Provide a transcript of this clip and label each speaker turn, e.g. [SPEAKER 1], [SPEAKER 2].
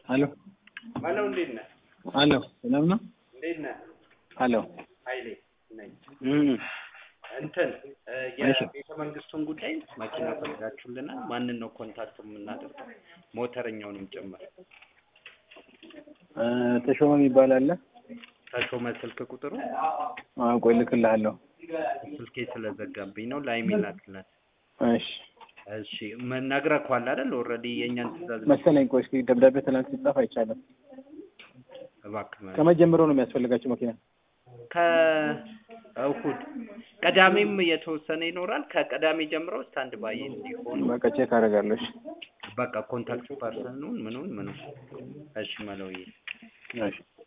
[SPEAKER 1] አሎ
[SPEAKER 2] አሎ፣ እንዴት ነህ?
[SPEAKER 1] አሎ ሰላም ነው?
[SPEAKER 2] እንዴት ነህ?
[SPEAKER 1] አሎ
[SPEAKER 2] ኃይሌ ነኝ።
[SPEAKER 1] እም
[SPEAKER 2] እንትን እ
[SPEAKER 1] እሺ።
[SPEAKER 2] የቤተ መንግስቱን ጉዳይ መኪና ፈልጋችሁልናል። ማንን ነው ኮንታክት የምናደርገው? ሞተረኛውንም ጭምር።
[SPEAKER 1] እ ተሾመ የሚባል አለ።
[SPEAKER 2] ተሾመ ስልክ ቁጥሩ
[SPEAKER 1] አዎ ቆይ እልክልሃለሁ።
[SPEAKER 2] ስልኬ ስለዘጋብኝ ነው። ላይሜ ላክላት።
[SPEAKER 1] እሺ
[SPEAKER 2] እሺ ምን ነግረኸዋል አይደል? ኦልሬዲ የእኛን ትእዛዝ
[SPEAKER 1] መሰለኝ። ቆይ እስኪ ደብዳቤ ትናንት ሲጻፍ አይቻልም።
[SPEAKER 2] እባክህ ማለት
[SPEAKER 1] ከመጀመሪያው ነው የሚያስፈልጋቸው መኪና።
[SPEAKER 2] ከእሁድ ቅዳሜም የተወሰነ ይኖራል። ከቅዳሜ ጀምሮ ስታንድ ባይ እንዲሆኑ
[SPEAKER 1] በቃ ቼክ አደርጋለሁ። እሺ
[SPEAKER 2] በቃ ኮንታክት ፐርሰኑን ምኑን ምኑን። እሺ መለውዬ
[SPEAKER 1] እሺ